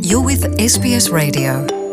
You're with SBS Radio.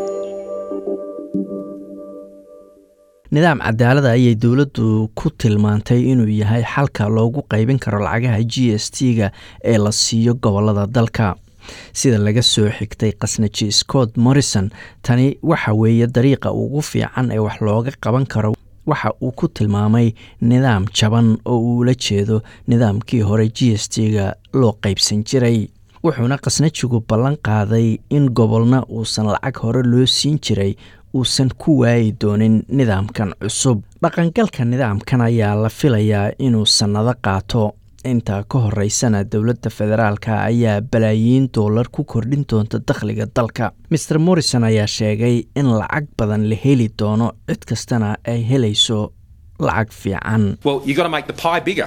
nidaam cadaalada ayay dowladdu ku tilmaantay inuu yahay xalka loogu qaybin karo lacagaha g s t-ga ee la siiyo gobolada dalka sida laga soo xigtay khasnaji scott morrison tani waxa weeye dariiqa ugu fiican ee wax looga qaban karo waxa uu ku tilmaamay nidaam jaban oo uula jeedo nidaamkii hore g s t-ga loo qaybsan jiray wuxuuna khasnajigu ballan qaaday in gobolna uusan lacag hore loo siin jiray uusan ku waayi doonin nidaamkan cusub dhaqangalka nidaamkan ayaa la filayaa inuu sannado qaato intaa ka horeysana dowladda federaalka ayaa balaayiin doolar ku kordhin doonta dakhliga dalka maer morrison ayaa sheegay in lacag badan la heli doono cid kastana ay helayso lacag fiican Well, you've got to make the pie bigger.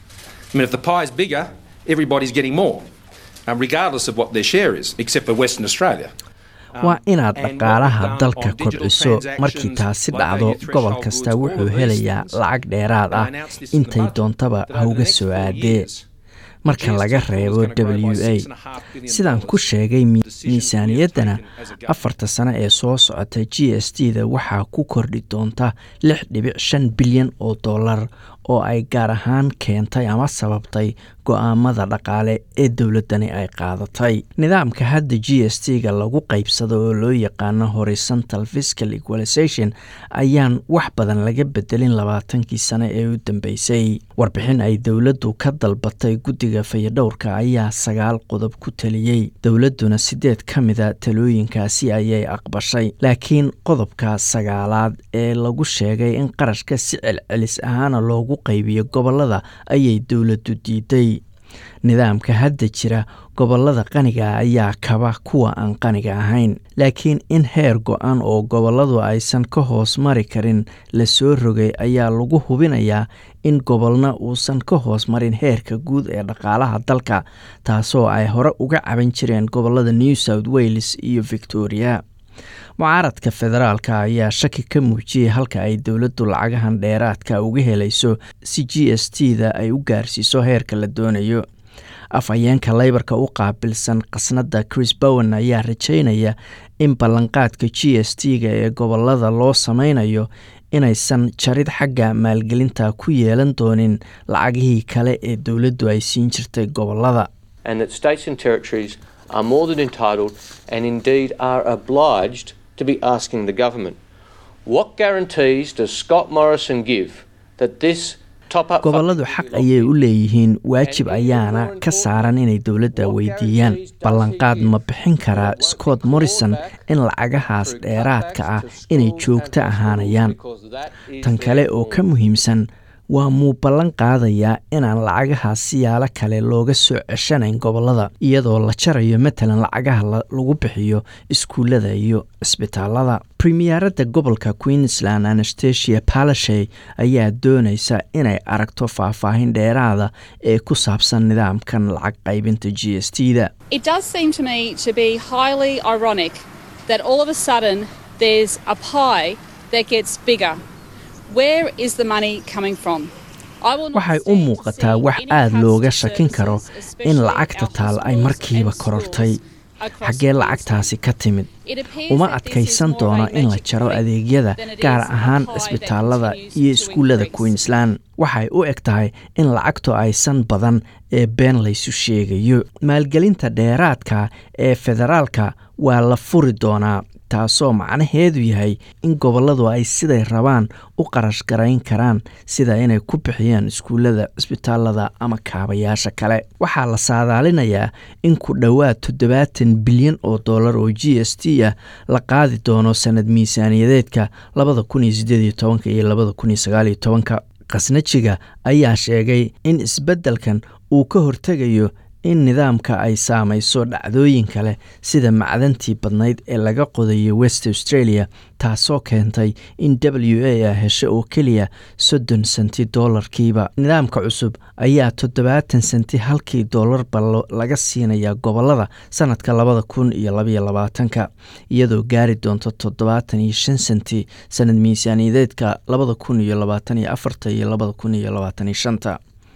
I mean, if the pie is bigger, everybody's getting more, um, regardless of what their share is, except for Western Australia. waa inaad dhaqaalaha dalka kobciso markii taasi dhacdo gobol kasta wuxuu helayaa lacag dheeraad ah intay doontaba hauga soo aadee marka laga reebo w a sidaan ku sheegay miisaaniyaddana afarta sano ee soo socota g s t da waxaa ku kordhi doonta lix dhibic shan bilyan oo dollar oo ay gaar ahaan keentay ama sababtay go-aamada dhaqaale ee dowladdani ay qaadatay nidaamka hadda g s t ga lagu qaybsado oo loo yaqaano horizontal fiscal equalization ayaan wax badan laga bedelin labaatankii sano ee u dambeysay warbixin ay dowladdu ka dalbatay guddiga fayadhowrka ayaa sagaal qodob ku taliyey dowladduna sideed ka mida talooyinkaasi ayay aqbashay laakiin qodobka sagaalaad ee lagu sheegay in qarashka si celcelis ahaana loogu qaybiyo gobolada ayay dowladdu diiday nidaamka hadda jira gobolada qaniga ayaa kaba kuwa aan qaniga ahayn laakiin in heer go-an oo goboladu aysan ka hoos mari karin la soo rogay ayaa lagu hubinayaa in gobolna uusan ka hoos marin heerka guud ee dhaqaalaha dalka taasoo ay hore uga caban jireen gobolada new south wales iyo victoria mucaaradka federaalka ayaa shaki ka muujiyey halka ay dowladdu lacagahan dheeraadka uga helayso si g s t da ay u gaarsiiso heerka la doonayo afhayeenka leybarka u qaabilsan khasnadda chris bowen ayaa rajaynaya in ballanqaadka g s t ga ee gobolada loo sameynayo inaysan jarid xagga maalgelinta ku yeelan doonin lacagihii kale ee dowladdu ay siin jirtay gobolada and that states and territories are more than entitled and indeed are obliged to be asking the government what guarantees does Scott Morrison give that this top up goboladu xaq ayay u leeyihiin waajib ayaana ka saaran inay dowladda weydiiyaan ballanqaad ma bixin karaa scott morrison in lacagahaas dheeraadka ah inay joogto ahaanayaan tan kale oo ka muhiimsan waa muu ballan qaadayaa inaan lacagahaas siyaalo kale looga soo ceshanayn gobolada iyadoo la jarayo matalan lacagaha lagu bixiyo iskuullada iyo cisbitaalada premiyeeradda gobolka queensland anastasia palashay ayaa doonaysa inay aragto faahfaahin dheeraada ee ku saabsan nidaamkan lacag qaybinta g s t da It does seem to me to be highly ironic that all of a sudden there's a pie that gets bigger. Where is the money coming from? I will not waxay u stand to muuqataa see wax any aad looga customer shakin karo services, in especially lacagta our taal ay hospitals markiiba and korortay schools across xaggee Queensland. lacagtaasi ka timid It appears uma that this is adkaysan more of a doono in la magic jaro trick adeegyada than it gaar is a ahaan pie that cisbitaalada continues iyo to iskuullada increase. queensland waxay u eg tahay in lacagtu aysan badan ee been laysu sheegayo maalgelinta dheeraadka ee federaalka waa la furi doonaa taasoo macnaheedu yahay in goboladu ay siday rabaan u qarash garayn karaan sida inay ku bixiyaan iskuullada cisbitaalada ama kaabayaasha kale waxaa la saadaalinayaa in ku dhowaad toddobaatan bilyan oo dollar oo g s t ah la qaadi doono sanad miisaaniyadeedka labada kun iyo sideed iyo tobanka iyo labada kun iyo sagaal iyo tobanka khasnajiga ayaa sheegay in isbeddelkan uu ka hortegayo in nidaamka ay saamayso dhacdooyin kale sida macdantii badnayd ee laga qodayo west australia taasoo keentay in w a a hesho oo keliya soddon senti doolarkiiba nidaamka cusub ayaa toddobaatan senti halkii doolarba laga siinayaa gobolada sanadka labada kun iyo labaiyo labaatanka iyadoo gaari doonto toddobaatan iyo shan senti sanad miisaaniyadeedka labada kun iyo labaatan iyo afarta iyo labada kun iyo labaatan iyo shanta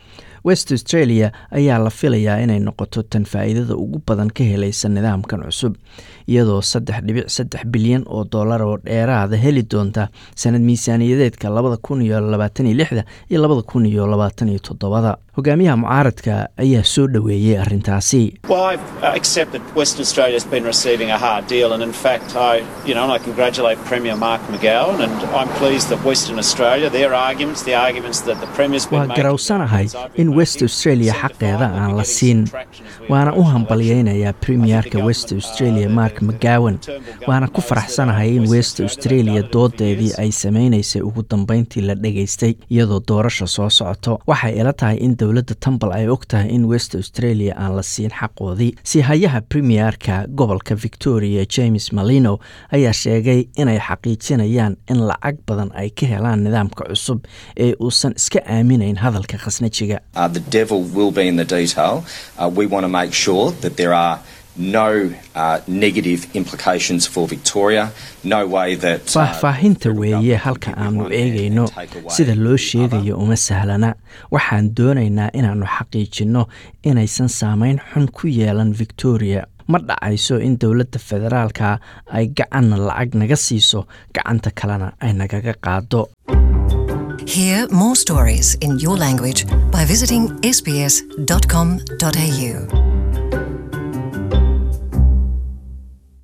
west australia ayaa la filayaa inay noqoto tan faa'iidada ugu badan ka helaysa nidaamkan cusub iyadoo saddex dhibic saddex bilyan oo dollar oo dheeraada heli doonta sanad miisaaniyadeedka labada kun iyo labaatan iyo lixda iyo labada kun iyo labaatan iyo toddobada hogaamiyaha mucaaradka ayaa soo dhoweeyey arrintaasi Well, I uh, accept that Western Australia's been receiving a hard deal, and in fact, I, you know, and I congratulate Premier Mark McGowan, and I'm pleased that Western Australia, their arguments, the arguments that the Premier's been waa making, garowsanahay the arguments in I've west been australia making, xaqeeda certified aan that la we're getting siin some traction as we waana u approach election. hambalyeynayaa premierka west australia mark mcgowan waana ku faraxsanahay in west australia doodeedii ay samaynaysay ugu dambeyntii la dhegaystay iyadoo doorasha soo socoto waxay ila tahay in dowladda tambal ay og tahay in west australia aan la siin xaqoodii siihayaha premierka gobolka victoria james malino ayaa sheegay inay xaqiijinayaan in lacag badan ay ka helaan nidaamka cusub ee uusan iska aaminayn hadalka khasnajiga Uh, the devil will be in the detail. Uh, we want to make sure that there are no uh, negative implications for Victoria, no way that. uh, faahfaahinta the federal weeye government halka can give aanu one hand eegayno and take away sida loo the other. sheegayo uma sahlana waxaan doonaynaa inaannu xaqiijinno inaysan saameyn xun ku yeelan victoria ma dhacayso in dowladda federaalka ay gacanna lacag naga siiso gacanta kalena ay nagaga qaado Hear more stories in your language by visiting sbs.com.au.